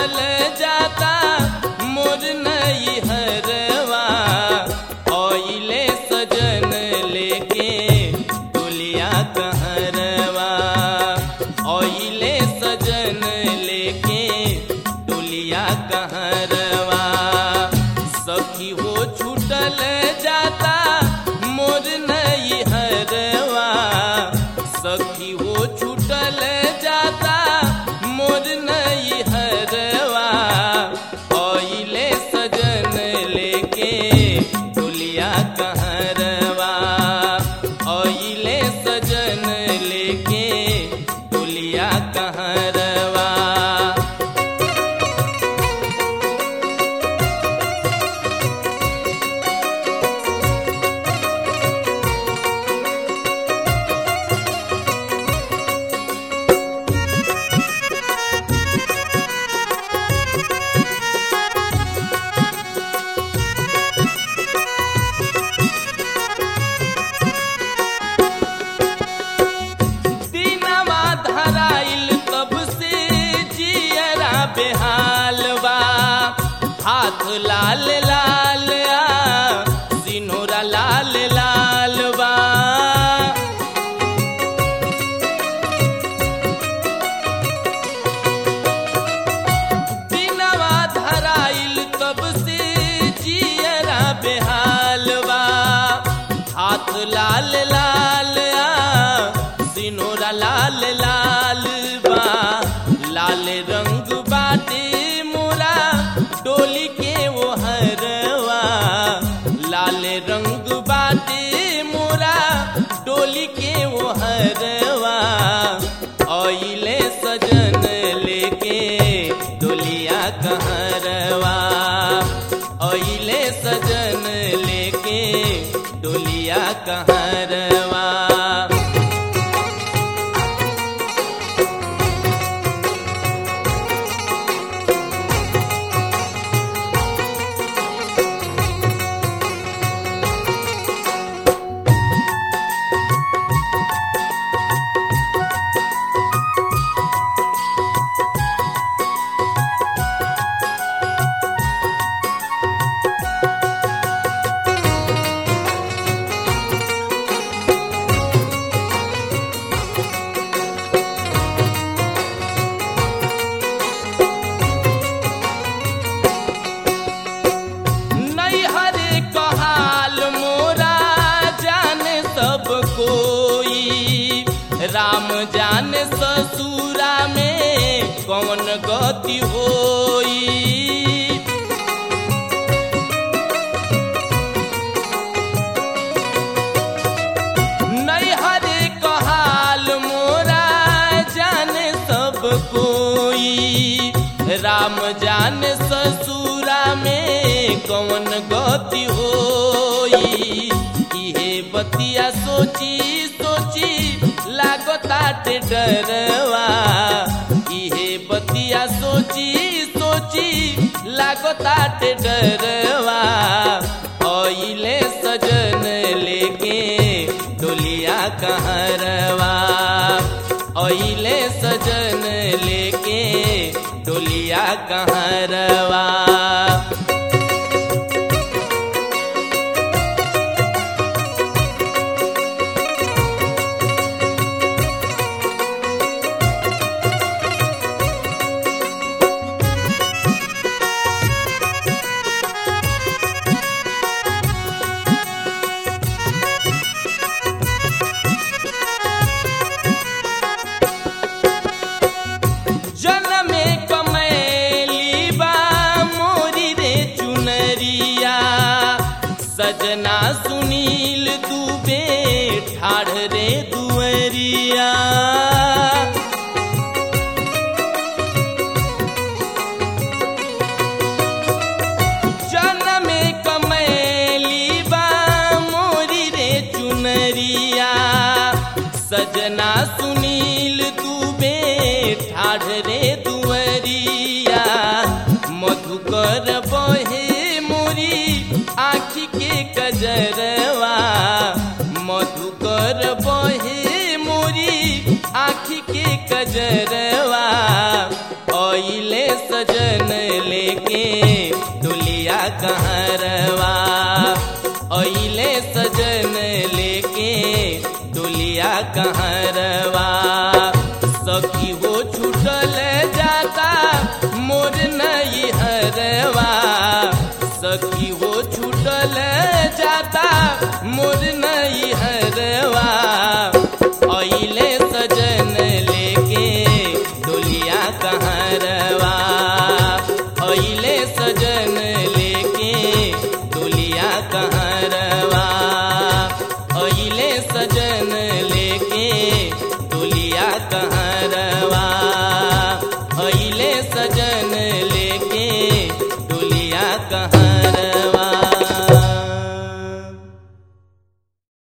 छूटल जाता मोर नई हरवा ओइले सजन लेके डोलिया कहरवा ओइले सजन लेके डोलिया कहरवा सखी हो छूटल जाता मोर नई हरवा सखी हो छूटल जाता मोर नई हरवा ओइले सजन लेके डोलिया कहरवा ओइले सजन लेके डोलिया कहरवा दिनवा धराइल तब से जियरा बेहाल बा हाथ लाल लाल आ सिनोरा लाल लाल बा दिनवा धराइल तब से जियरा बेहाल बा हाथ लाल लाल आ सिनोरा लाल लाल बा लाल रंग बाटे मोरा डोली के वो हरवा लाल रंग बाटे मोरा डोली के वो हरवा ओइले सजन लेके डोलिया कहरवा ओइले सजन लेके डोलिया कहरवा नैहरे कहाल मोरा जाने सब कोई राम जाने ससुरा में कौन गति होई नैहरे कहाल मोरा जाने सब कोई राम जाने ससुरा में कौन गति होई इहे बतिया सोची सोची लागताटे डरवा इहे बतिया सोची सोची लागताटे डरवा ओइले सजन लेके डोलिया कहरवा ओइले सजन लेके डोलिया कहरवा जनमे कमैली बा मोरी रे चुनरिया सजना सुनील दुबे ठाढ़ रे दुअरिया जनमे कमैली बा मोरी रे चुनरिया सजना सुनील दुबे ठाढ़ रे दुअरिया मधुकर बहे मोरी आखी के कजरवा मधुकर बहे मोरी आखी के कजरवा अइले सजन लेके डोलिया कहरवा अइले सजन लेके डोलिया कहरवा सखी हो छूटल जाता मोर नई हरवा सखी हो छूटल जाता मोर नई हरवा अइले सजन लेके डोलिया कहरवा अइले सजन